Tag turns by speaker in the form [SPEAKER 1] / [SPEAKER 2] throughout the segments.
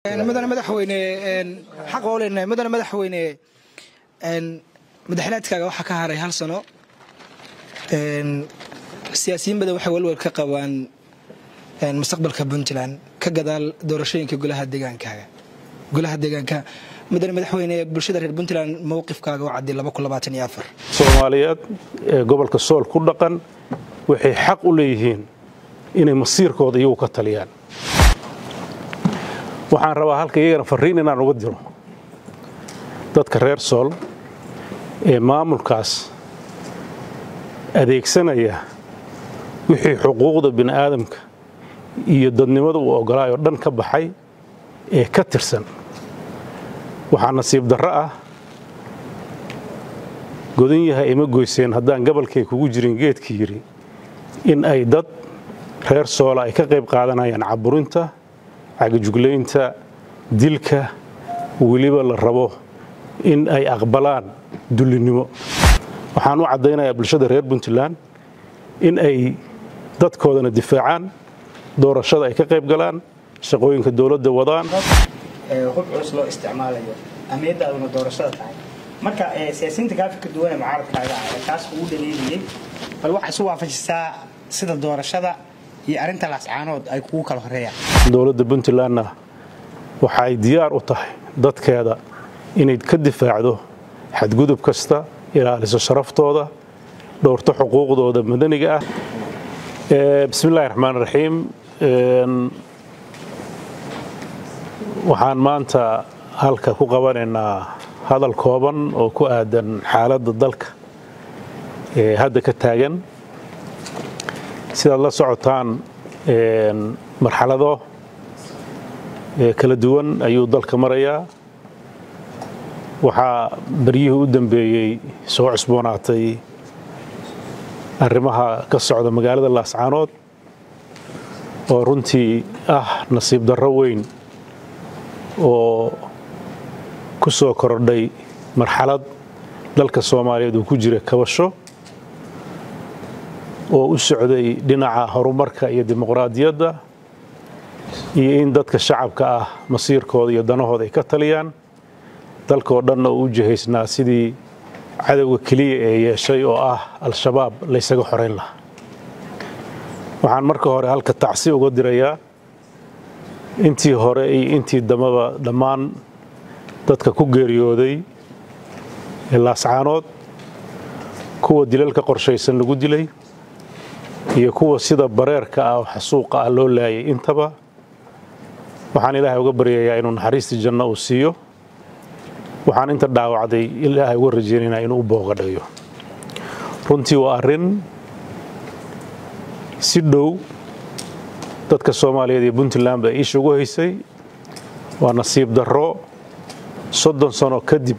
[SPEAKER 1] mudane madaxweyne xaq oo leenahay mudane madaxweyne madaxlaadkaaga waxaa ka haray hal sano siyaasiyiin badan waxay walwal ka qabaan mustaqbalka puntland ka gadaal doorashooyinka golaha deegaankaaga golaha deegaanka mudane madaxweyne bulshada reer puntland mowqifkaaga oo cadday
[SPEAKER 2] soomaaliyeed ee gobolka sool ku dhaqan waxay xaq u leeyihiin inay masiirkooda iyagu ka taliyaan waxaan rabaa halka iyagana farriin inaan uga diro dadka reer sool ee maamulkaas adeegsanaya wixii xuquuqda bini'aadamka iyo dadnimada uu ogolaayoo dhan ka baxay ee ka tirsan waxaa nasiib darro ah godan yahay ima goyseen haddaan gabalkay kugu jirin geedka yidhi in ay dad reer soola ay ka qayb qaadanayaan caburinta cagajuglaynta dilka weliba la rabo in ay aqbalaan dullinnimo waxaan u caddaynayaa bulshada reer puntland in ay dadkoodana difaacaan doorashada ay ka qayb galaan shaqooyinka dowladda wadaan
[SPEAKER 3] hub culus loo isticmaalayo amniyadaaduna doorashada tahay marka siyaasiyiinta gaafika duwane mucaaradkaaga ah ee taas ugu dhaliiliyey bal waxaa isu waafajisaa sida doorashada iyo arrinta laascaanood ay kugu kala horeeyaan
[SPEAKER 2] dowladda puntlandna waxay diyaar u tahay dadkeeda inay ka difaacdo xadgudub kasta ilaaliso sharaftooda dhowrto xuquuqdooda madaniga ah bismillahi raxmaan raxiim waxaan maanta halka ku qabanaynaa hadal kooban oo ku aadan xaaladda dalka ee hadda ka taagan sidaad la socotaan marxalado kala duwan ayuu dalka marayaa waxaa baryihii u dambeeyey soo cusboonaatay arrimaha ka socda magaalada laascaanood oo runtii ah nasiib darro weyn oo ku soo kordhay marxalad dalka soomaaliyeed uu ku jira kabasho oo u socday dhinaca horumarka iyo dimuqraadiyadda iyo in dadka shacabka ah masiirkooda iyo danahooda ay ka taliyaan dalkaoo dhanna uu u jihaysnaa sidii cadowga keliya ee yeeshay oo ah al-shabaab laysaga xorayn lahaa waxaan marka hore halka tacsi uga dirayaa intii hore iyo intii dambaba dhammaan dadka ku geeriyooday ee laascaanood kuwa dilalka qorshaysan lagu dilay iyo kuwa sida bareerka ah oo xasuuqa ah loo laayay intaba waxaan ilaahay uga baryayaa inuu naxariistii janno uu siiyo waxaan inta dhaawacday ilaahay uga rajaynaynaa inuu u booqadhayo runtii waa arrin si dhow dadka soomaaliyeed iyo puntland baa iisha ugu haysay waa nasiib darro soddon sano kadib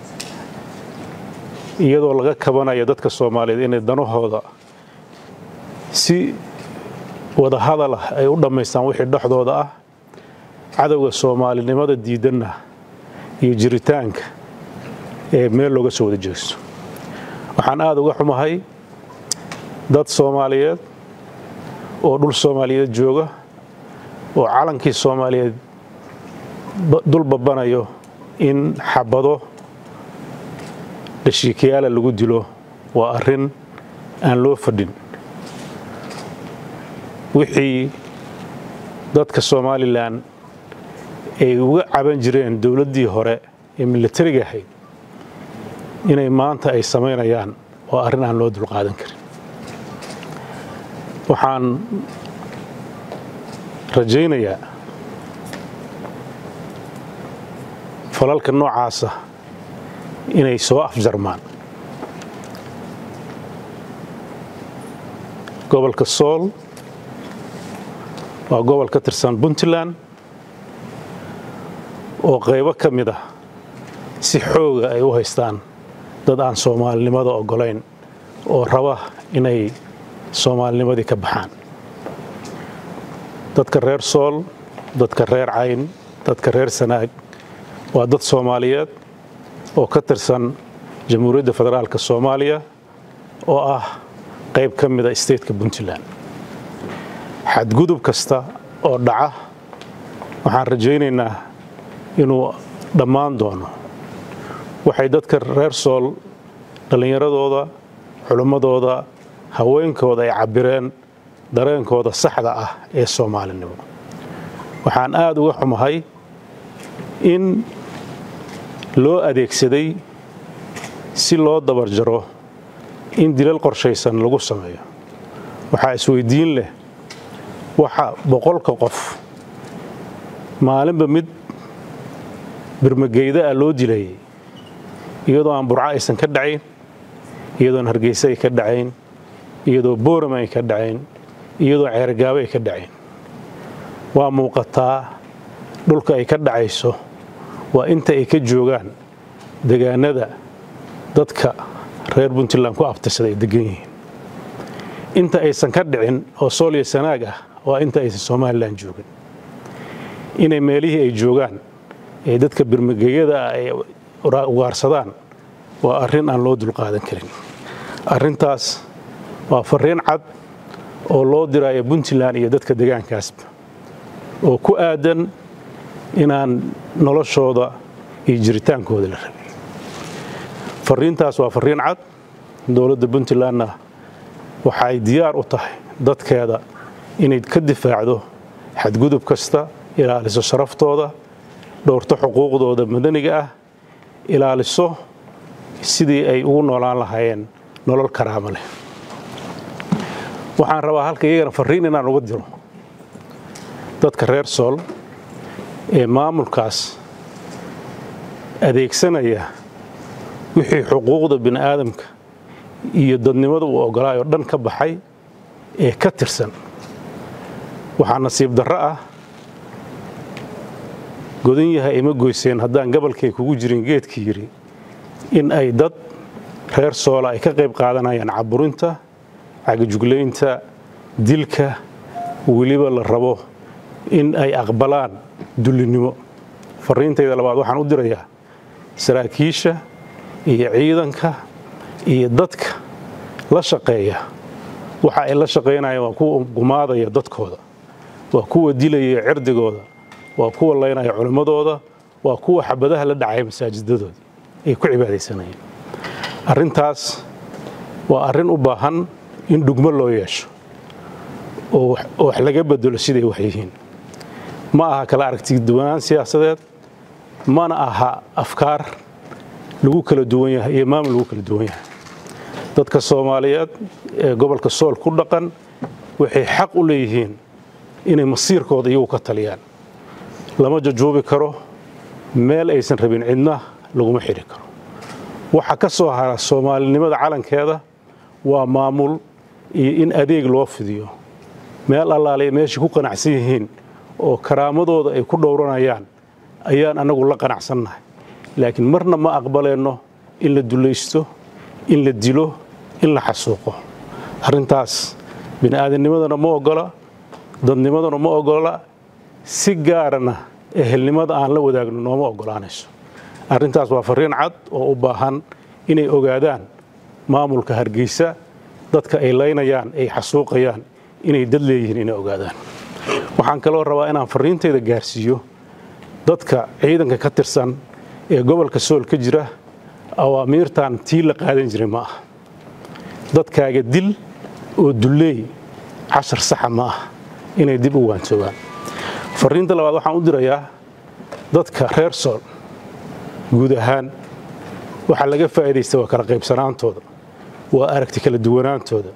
[SPEAKER 2] iyadoo laga kabanayo dadka soomaaliyeed inay danahooda si wada hadal ah ay u dhammaystaan wixii dhexdooda ah cadowga soomaalinimada diidanna iyo jiritaanka ee meel looga soo wada jeesto waxaan aada uga xumahay dad soomaaliyeed oo dhul soomaaliyeed jooga oo calankii soomaaliyeed dul babanayo in xabado dhashiikayaala lagu dilo waa arrin aan loo fadhin wixii dadka somalilan ay uga caban jireen dowladdii hore ee milatariga ahayd inay maanta ay samaynayaan waa arrin aan loo dulqaadan karin waxaan rajaynayaa falalka noocaasa inay soo afjarmaan gobolka sool waa gobol ka tirsan puntland oo qaybo ka mid ah si xooga ay u haystaan dad aan soomaalinimada oggolayn oo raba inay soomaalinimadii ka baxaan dadka reer sool dadka reer cayn dadka reer sanaag waa dad soomaaliyeed oo ka tirsan jamhuuriyadda federaalka soomaaliya oo ah qayb ka mida stateka puntland xadgudub kasta oo dhaca waxaan rajaynaynaa inuu dhammaan doono waxay dadka reer sool dhallinyaradooda culimmadooda haweenkooda ay cabbireen dareenkooda saxda ah ee soomaalinimo waxaan aad uga xumahay in loo adeegsaday si loo dabarjaro in dilal qorshaysan lagu sameeyo waxaa isweydiin leh waxa boqolka qof maalinba mid birmageyda ah loo dilayay iyadoo aan burco aysan ka dhacayn iyadoon hargeysa ay ka dhacayn iyadoo boorama ay ka dhacayn iyadoo ceergaabo ay ka dhacayn waa muuqataa dhulka ay ka dhacayso waa inta ay ka joogaan degaanada dadka reer puntland ku abtirsada ay degan yihiin inta aysan ka dhicin oo sooliya sanaag ah waa inta aysan somalilan joogin inay meelihii ay joogaan ee dadka birmageyada ah ay ugaarsadaan waa arrin aan loo dulqaadan karin arrintaas waa farriin cad oo loo diraayo puntland iyo dadka degaankaasba oo ku aadan inaan noloshooda iyo jiritaankooda la rabin farriintaas waa farriin cad dowladda puntlandna waxay diyaar u tahay dadkeeda inay ka difaacdo xadgudub kasta ilaaliso sharaftooda dhowrto xuquuqdooda madaniga ah ilaaliso sidii ay ugu noolaan lahaayeen nolol karaamo leh waxaan rabaa halka iyagana farriin inaan uga diro dadka reer sool ee maamulkaas adeegsanaya wixii xuquuqda bini aadamka iyo dadnimada uu ogolaayoo dhan ka baxay ee ka tirsan waxaa nasiib darro ah godan yahay ima goyseen haddaan gabalkay kugu jirin geedkii yidhi in ay dad reer soola ay ka qayb qaadanayaan caburinta cagajuglaynta dilka weliba la rabo in ay aqbalaan dullinimo farriintayda labaad waxaan u dirayaa saraakiisha iyo ciidanka iyo dadka la shaqeeya waxa ay la shaqaynayaan waa kuwa gumaadaya dadkooda waa kuwa dilaya cirdigooda waa kuwa laynaya culimmadooda waa kuwa xabadaha la dhacaya masaajidadooda ay ku cibaadaysanayeen arrintaas waa arrin u baahan in dhugmo loo yeesho oo wax laga bedelo siday wax yihiin ma aha kala aragtiduwanaan siyaasadeed mana aha afkaar lagu kala duwan yahay iyo maamul lagu kala duwan yahay dadka soomaaliyeed ee gobolka sool ku dhaqan waxay xaq u leeyihiin inay masiirkooda iyagu ka taliyaan lama jajuubi karo meel aysan rabin cidna laguma xidhi karo waxa ka soo hara soomaalinimada calankeeda waa maamul iyo in adeeg loo fidiyo meel allaale meeshay ku qanacsan yihiin oo karaamadooda ay ku dhowranayaan ayaan annagu la qanacsannahay laakiin marna ma aqbaleenno in la dulaysto in la dilo in la xasuuqo arrintaas bini'aadamnimadana ma oggola dadnimadana ma oggola si gaarana ehelnimada aan la wadaagno nooma oggolaanayso arrintaas waa farriin cad oo u baahan inay ogaadaan maamulka hargeysa dadka ay laynayaan ay xasuuqayaan inay dad leeyihiin inay ogaadaan waxaan kaloo rabaa inaan farriintayda gaarsiiyo dadka ciidanka ka tirsan ee gobolka sool ka jira awaamiirtan tii la qaadan jiray ma aha dadkaaga dil oo dulleey cashar saxa ma ah inay dib u waantoogaan farriinta labaad waxaan u dirayaa dadka reer sool guud ahaan waxaa laga faa'iidaysta waa kala qaybsanaantooda waa aragti kala duwanaantooda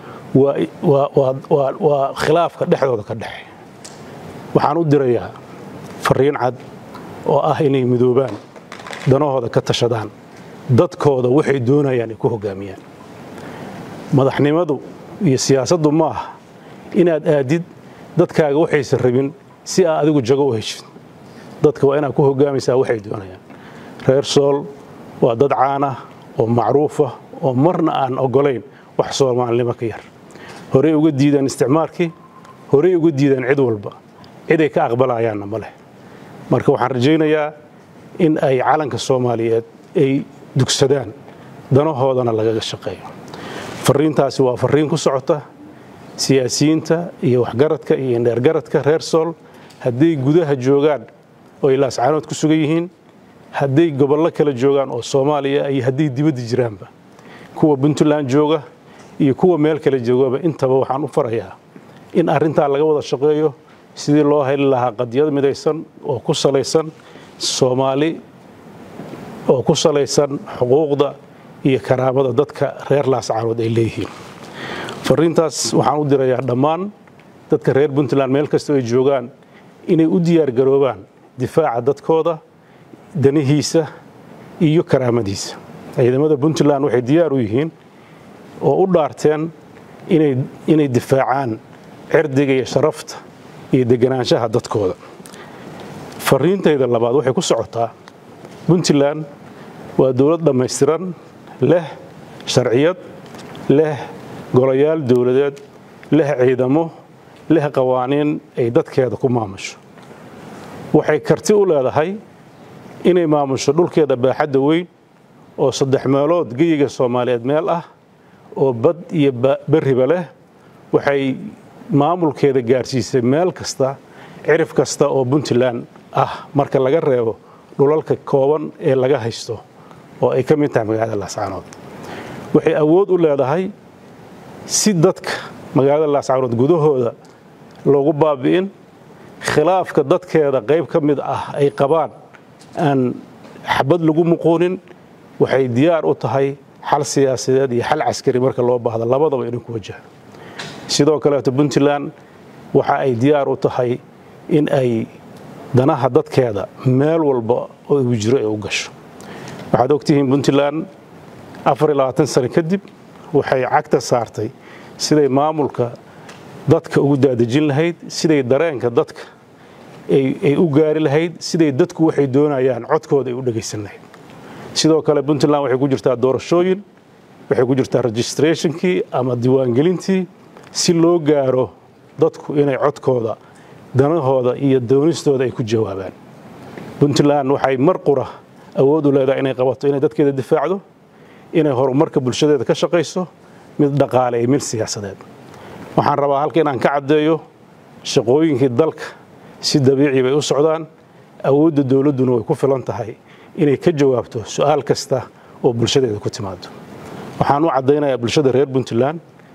[SPEAKER 2] waa khilaafka dhexdooda ka dhexe waxaan u dirayaa farriin cad oo ah inay midoobaan danahooda ka tashadaan dadkooda waxay doonayaan ay ku hoggaamiyaan madaxnimadu iyo siyaasaddu ma aha inaad aadid dadkaaga waxaysan rabin si aa adigu jago u heshid dadka waa inaad ku hoggaamaysaa waxay doonayaan reer sool waa dad caana oo macruufa oo marna aan oggolayn wax soomaalinimo ka yar horey uga diidaan isticmaalkii horey uga diidaan cid walba ciday ka aqbalayaanna ma leh marka waxaan rajaynayaa in ay calanka soomaaliyeed ay dugsadaan danahoodana lagaga shaqeeyo farriintaasi waa farriin ku socota siyaasiyiinta iyo waxgaradka iyo indheergaradka reer sool hadday gudaha joogaan oo ay laascaanood ku sugan yihiin hadday gobollo kala joogaan oo soomaaliya iyo hadday dibadda jiraanba kuwa puntland jooga iyo kuwa meel kale joogaba intaba waxaan u farayaa in arrintaa laga wada shaqeeyo sidii loo heli lahaa qadiyad midaysan oo ku salaysan soomaali oo ku salaysan xuquuqda iyo karaamada dadka reer laascaanood ay leeyihiin fariintaas waxaan u dirayaa dhammaan dadka reer puntland meel kastoo ay joogaan inay u diyaar garoobaan difaaca dadkooda danihiisa iyo karaamadiisa ciidamada puntland waxay diyaar u yihiin oo u dhaarteen inay difaacaan cirdiga iyo sharafta iyo deganaanshaha dadkooda fariintayda labaad waxay ku socotaa puntland waa dowlad dhammaystiran leh sharciyad leh golayaal dowladeed leh ciidamo leh qawaaniin ay dadkeeda ku maamusho waxay karti u leedahay inay maamusho dhulkeeda baaxadda weyn oo saddex meelood geyiga soomaaliyeed meel ah oo bad iyo berriba leh waxay maamulkeeda gaarsiisay meel kasta cirif kasta oo puntland ah marka laga reebo dhulalka kooban ee laga haysto oo ay ka mid tahay magaalada laascaanood waxay awood u leedahay si dadka magaalada laascaanood gudahooda loogu baabi'in khilaafka dadkeeda qayb ka mid ah ay qabaan aan xabad lagu muquunin waxay diyaar u tahay xal siyaasadeed iyo xal caskari marka loo baahdo labadaba inay ku wajahan sidoo kaleeto puntland waxa ay diyaar u tahay in ay danaha dadkeeda meel walba oo igu jiro ay u gasho waxaad ogtihiin puntland sano kadib waxay cagta saartay siday maamulka dadka ugu daadejin lahayd siday dareenka dadka ay u gaari lahayd siday dadku waxay doonayaan codkooda ay u dhegaysan lahayd sidoo kale puntland waxay ku jirtaa doorashooyin waxay ku jirtaa registrationkii ama diiwaangelintii si loo gaaro dadku inay codkooda danahooda iyo doonistooda ay ku jawaabaan puntland waxay mar qura awood u leedahay inay qabato inay dadkeeda difaacdo inay horumarka bulshadeeda ka shaqayso mid dhaqaale iyo mid siyaasadeed waxaan rabaa halka inaan ka caddeeyo shaqooyinkii dalka si dabiici bay u socdaan awoodda dowladduna way ku filan tahay inay ka jawaabto su'aal kasta oo bulshadeeda ku timaado waxaan u caddaynayaa bulshada reer puntland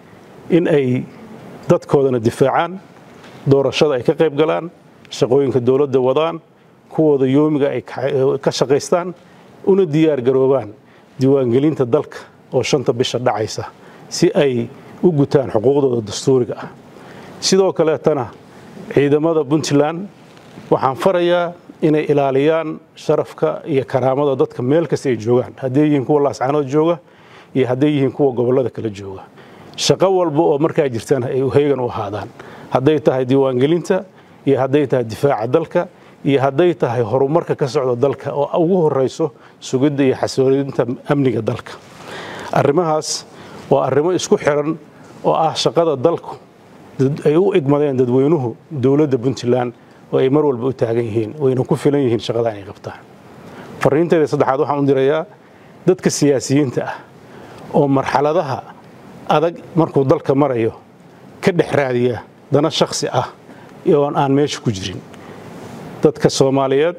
[SPEAKER 2] in ay dadkoodana difaacaan doorashada ay ka qayb galaan shaqooyinka dowladda wadaan kuwooda yoomiga ay ka shaqaystaan una diyaar garoobaan diiwaangelinta dalka oo shanta bisha dhacaysa si ay u gutaan xuquuqdooda dastuuriga ah sidoo kaleetana ciidamada puntland waxaan farayaa inay ilaaliyaan sharafka iyo karaamada dadka meel kasta ay joogaan hadday yihiin kuwa laascaanood jooga iyo hadday yihiin kuwa gobollada kala jooga shaqo walba oo markaa jirtana ay heegan u ahaadaan hadday tahay diiwaangelinta iyo hadday tahay difaaca dalka iyo hadday tahay horumarka ka socda dalka oo ugu horayso sugidda iyo xasoolinta amniga dalka arrimahaas waa arrimo isku xiran oo ah shaqada dalku ay u igmadeen dadweynuhu dowladda puntland oo ay mar walba u taagan yihiin wayna ku filan yihiin shaqada inay qabtaan fariinteeda saddexaad waxaan u dirayaa dadka siyaasiyiinta ah oo marxaladaha adag markuu dalka marayo ka dhex raadiya dana shakhsi ah oon aan meesha ku jirin dadka soomaaliyeed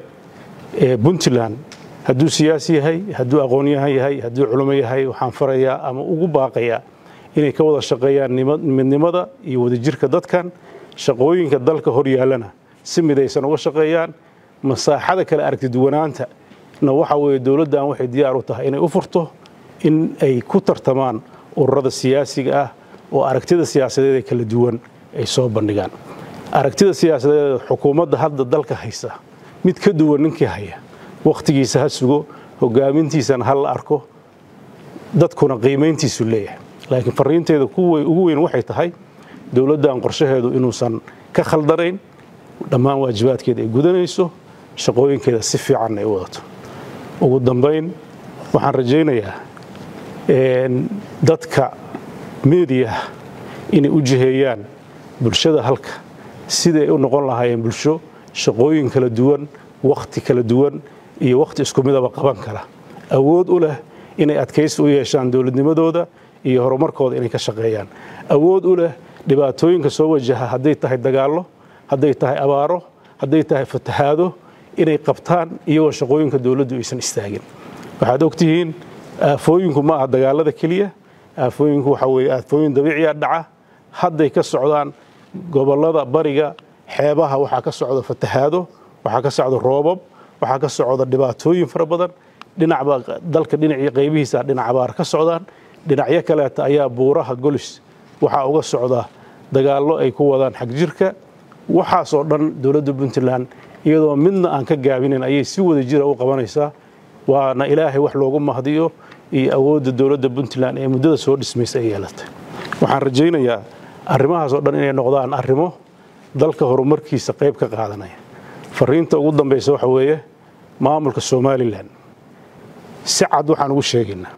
[SPEAKER 2] ee puntland hadduu siyaasi yahay hadduu aqoonyahan yahay hadduu culimo yahay waxaan farayaa ama ugu baaqayaa inay ka wada shaqeeyaan midnimada iyo wadajirka dadkan shaqooyinka dalka hor yaallana si midaysan uga shaqeeyaan masaaxada kale aragtiduwanaanta na waxa weeye dowladdan waxay diyaar u tahay inay u furto in ay ku tartamaan ururada siyaasiga ah oo aragtida siyaasadeed ee kala duwan ay soo bandhigaan aragtida siyaasadeed xukuumadda hadda dalka haysa mid ka duwan ninkii haya wakhtigiisa ha sugo hogaamintiisana ha la arko dadkuna qiimayntiisu leeyahay laakiin fariinteeda ugu weyn waxay tahay dowladdan qorshaheedu inuusan ka khaldanayn dhammaan waajibaadkeeda ay gudanayso shaqooyinkeeda si fiicanna ay u wadato ugu dambayn waxaan rajaynayaa dadka meediyaha inay u jiheeyaan bulshada halka siday u noqon lahaayeen bulsho shaqooyin kala duwan wakhti kala duwan iyo wakhti isku midaba qaban kara awood u leh inay adkaysi u yeeshaan dowladnimadooda iyo horumarkooda inay ka shaqeeyaan awood u leh dhibaatooyinka soo wajaha hadday tahay dagaallo hadday tahay abaaro hadday tahay fatahaado inay qabtaan iyagoo shaqooyinka dowladdu aysan istaagin waxaad ogtihiin aafooyinku ma aha dagaalada keliya aafooyinku waxa weeye aafooyin dabiiciya dhaca hadday ka socdaan gobollada bariga xeebaha waxaa ka socda fatahaado waxaa ka socda roobab waxaa ka socda dhibaatooyin fara badan dhinacba dalka dhinacii qaybihiisa dhinac abaar ka socdaan dhinacyo kaleeta ayaa buuraha golis waxaa uga socda dagaallo ay ku wadaan xagjirka waxaasoo dhan dowladda puntland iyadoo midna aan ka gaabinin ayay si wada jira u qabanaysaa waana ilaahay wax loogu mahdiyo iyo awoodda dowladda puntland ee muddada soo dhismaysa ay yeelatay waxaan rajaynayaa arrimahaasoo dhan inay noqdaan arrimo dalka horumarkiisa qayb ka qaadanaya fariinta ugu dambaysa waxa weeye maamulka somalilan si cad waxaan ugu sheegaynaa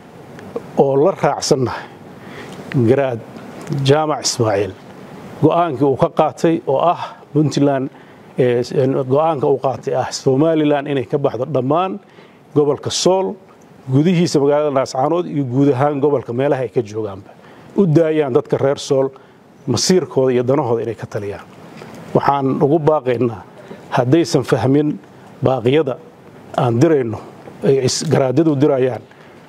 [SPEAKER 2] oo la raacsannahay garaad jaamac ismaaciil go'aankii uu ka qaatay oo ah puntland go'aanka uu qaatay ah somalilan inay ka baxdo dhammaan gobolka sool gudihiisa magaalada naascaanood iyo guud ahaan gobolka meelaha ay ka joogaanba u daayaan dadka reer sool masiirkooda iyo danahooda inay ka taliyaan waxaan ugu baaqaynaa haddaysan fahmin baaqyada aan dirayno ay garaadyadu dirayaan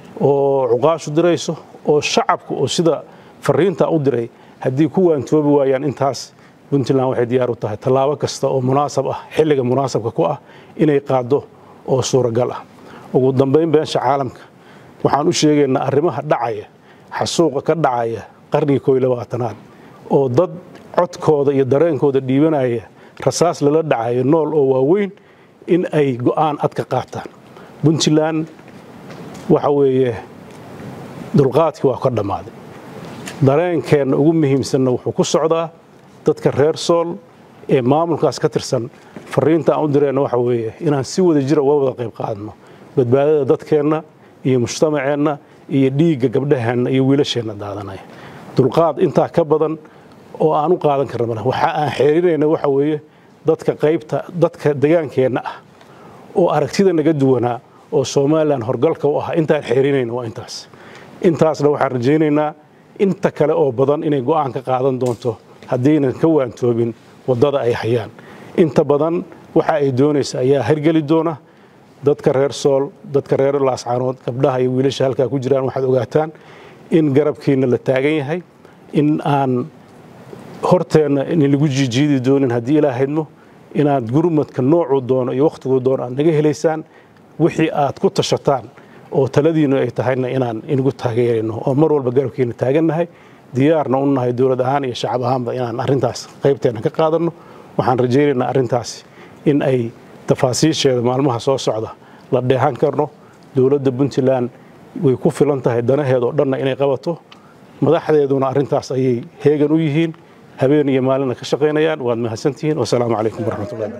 [SPEAKER 2] oo cuqaashu dirayso oo shacabku oo sida fariintaa u diray haddii ku waantoobi waayaan intaas puntland waxay diyaar u tahay tallaabo kasta oo munaasab ah xilliga munaasabka ku ah inay qaaddo oo suuragal ah ugu dambayn beesha caalamka waxaan u sheegaynaa arrimaha dhacaya xasuuqa ka dhacaya qarnigii koo iyo labaatanaad oo dad codkooda iyo dareenkooda dhiibanaya rasaas lala dhacayo nool oo waaweyn in ay go'aan ad ka qaataan puntland waxa weeye dulqaadkii waa ka dhammaaday dareenkeenna ugu muhiimsanna wuxuu ku socdaa dadka reer sool ee maamulkaas ka tirsan fariinta aan u direenna waxa weeye inaan si wada jira uga wada qayb qaadno badbaadada dadkeenna iyo mujtamaceenna iyo dhiigga gabdhaheenna iyo wiilasheenna daadanaya dulqaad intaa ka badan oo aan u qaadan karna male waxa aan xeerinayna waxa weeye dadka qaybta dadka degaankeenna ah oo aragtida naga duwanaa oo somalilan horgalka u ah intaan xeerinayna waa intaas intaasna waxaan rajaynaynaa inta kale oo badan inay go'aan ka qaadan doonto haddaynan ka waantoobin waddada ay hayaan inta badan waxa ay doonaysa ayaa hargeli doona dadka reer sool dadka reer laascaanood gabdhaha iyo wiilasha halkaa ku jiraan waxaad ogaataan in garabkiina la taagan yahay in aan horteenna inlagu jiijiidi doonin haddii ilaa haydmo inaad gurmadka noocuu doono iyo wakhtiguu doono aad naga helaysaan wixii aad ku tashataan oo taladiinu ay tahayna inaan inagu taageerayno oo mar walba garabkiina taagannahay diyaarna u nahay dowlad ahaan iyo shacab ahaanba inaan arrintaas qaybteenna ka qaadanno waxaan rajaynaynaa arrintaasi in ay tafaasiisheeda maalmaha soo socda la dheehan karno dowladda puntland way ku filan tahay danaheeda oo dhanna inay qabato madaxdeeduna arrintaas ayay heegan u yihiin habeen iyo maalina ka shaqaynayaan waad mahadsantihiin wasalaamu calaykum waraxmatullahi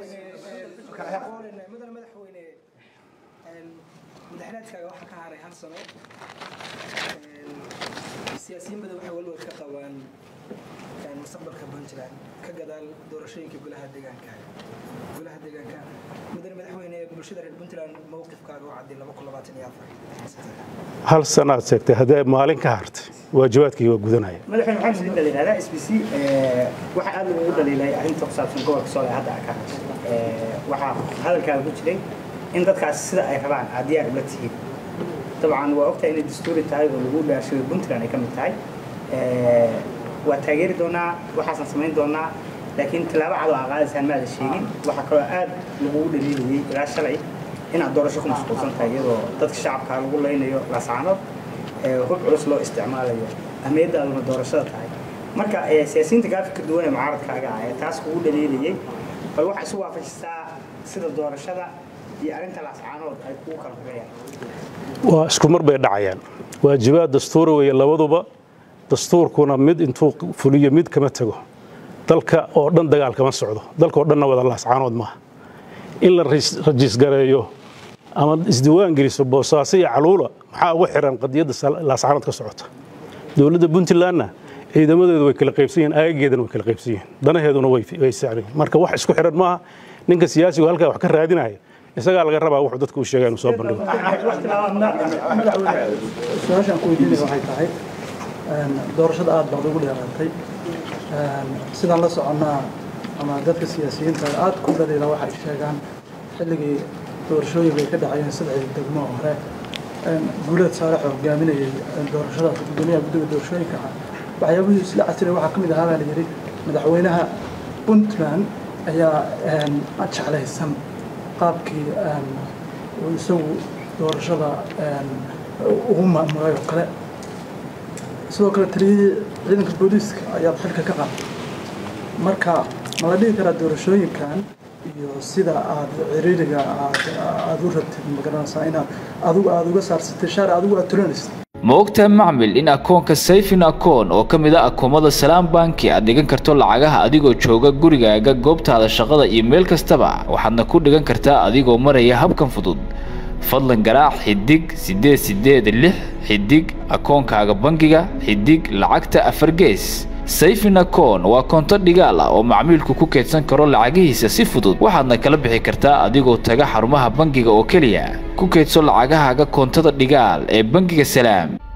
[SPEAKER 1] mudan madaxweyne madaxnaadkaaga waxaa ka haray hal sano siyaasiyiin badan waxay walwal ka qabaan mustaqbalka puntland ka gadaal doorashooyinka golaha deegaankaaga golaha deegaanka mudan madaxweyne bulshada reer puntland mowqifkaaga oo cadday laba kun labaatan iyo afar
[SPEAKER 2] hal sanaad sheegtay haddee maalin ka hartay waajibaadkii waa gudanaya
[SPEAKER 3] madaxweyne waxaan idin dhaliilahdaa s b c waxaa aad loogu dhaliilay arrinta ku saabsan gobolka soole hadda ka waxaa hadalkaaga ku jiray in dadkaas sida ay rabaan aad diyaar ula tihiin dabcan waa ogtahay inay dastuuri tahay oo lagu dhaashayo puntland ay ka mid tahay waa taageeri doonaa waxaasaan samayn doonaa laakiin tilaabo cad oo aa qaadaysaan ma aada sheegin waxaa kaloo aad lagugu dhaliilayay ilaa shalay inaad doorasho ku mashquulsan tahay iyadoo dadka shacabka lagu leynayo laascaanood hub culus loo isticmaalayo ahmiyaddaaduna doorashada tahay marka siyaasiyiinta gaafika duwan ee mucaaradkaaga ah ee taas kugu dhaliilayay bal waxaa isu waafajisaa sida doorashada iyo arrinta laascaanood ay kugu kala hogayaan
[SPEAKER 2] waa isku mar bay dhacayaan waajibaad dastuuri weeye labaduba dastuurkuna mid intuu fuliyo mid kama tago dalka oo dhan dagaal kama socdo dalka oo dhanna wada laascaanood maaha in la rajiisgareeyo ama isdiiwaan geliso boosaaso iyo caluula maxaa ugu xiran qadiyadda laascaanood ka socota dowladda puntlandna ciidamadeedu way kala qaybsan yihiin aagageedana way kala qaybsan yihiin danaheeduna way saaran yihiin marka wax isku xiran maaha ninka siyaasigu halkaa wax ka raadinaya isagaa laga rabaa wuxuu dadku u sheegaa inuu soo bandhigo
[SPEAKER 4] su-aashaan ku weydiinaya waxay tahay doorashada aad baad ugu dheeraatay sidaan la soconnaa ama dadka siyaasiyiinta aad ku dhaliila waxay sheegaan xilligii doorashooyinka ay ka dhacayeen saddexdii degmo hore guuleed saalax oo hogaaminayay doorashadaas gudoomiyaha guddiga doorashooyinka ah waxyaabihii isla casiray waxaa ka mid ahaa baa la yidhi madaxweynaha puntland ayaa jeclaysan qaabkii uu isagu doorashada ugu maamulay oo kale sidoo kale taliyadii ciidanka booliiska ayaad xilka ka qaaday marka ma la dhihi karaa doorashooyinkan iyo sida aad ciriiriga aad u rabtid magaranaysaa inaad adigu aada uga saarsatay shaar adigu aad tulanaysid
[SPEAKER 5] ma ogtahay macmil in akoonka sayfin akoon oo ka mid a akoomada salaam banki aad dhigan karto lacagaha adigoo jooga gurigaaga goobtaada shaqada iyo meel kastaba waxaadna ku dhigan kartaa adigoo maraya habkan fudud fadlan garaac xidig siddeed siddeed lix xidig akoonkaaga bangiga xidig lacagta afar gees sayfin akoon waa koonto dhigaal ah oo macmiilku ku keydsan karo lacagihiisa si fudud waxaadna kala bixi kartaa adigoo taga xarumaha bangiga oo keliya ku keydso lacagahaaga koontada dhigaal ee bangiga salaam